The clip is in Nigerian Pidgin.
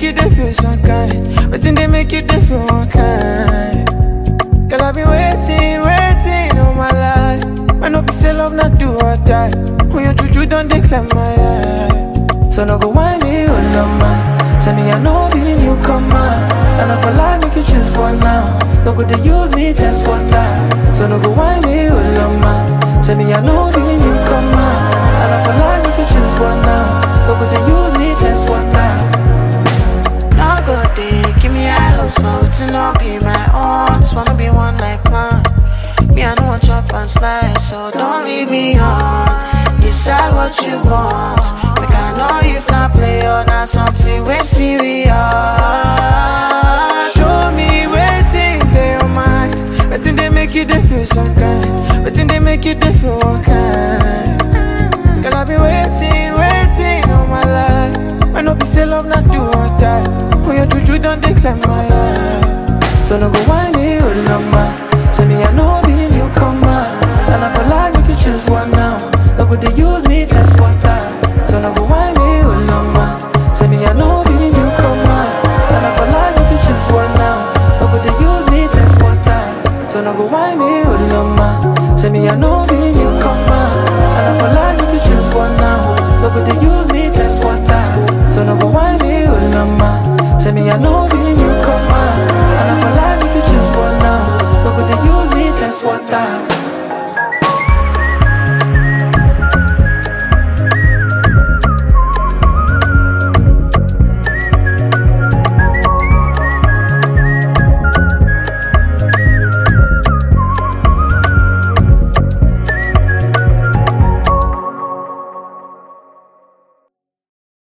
you dey feel some kind? Wetin dey make you dey feel one kind? Girl, I've been waiting, waiting all my life. When no be say love not do or die. When your juju don't declare my eye. So no go whine me, oh lama. Tell me I know be newcomer. And I for lie, make you choose one now. No go they use me, that's what I. So no go whine me, oh lama. Tell me I know be newcomer. And I for lie, make you choose one now. No go they use me, that's what I. No go day, give me high hopes for it to not be my own. Just wanna be one like mine. Me, I don't want chop and slice, so don't leave me on. Decide what you want. Make I know if not play or not something we serious. Show me waiting they your mind. Waiting they make you they feel some kind. Waiting they make you they feel one kind. Girl I've been waiting, waiting all my life. When no be say love not do or die. When your juju don't declare my eye. So no go whine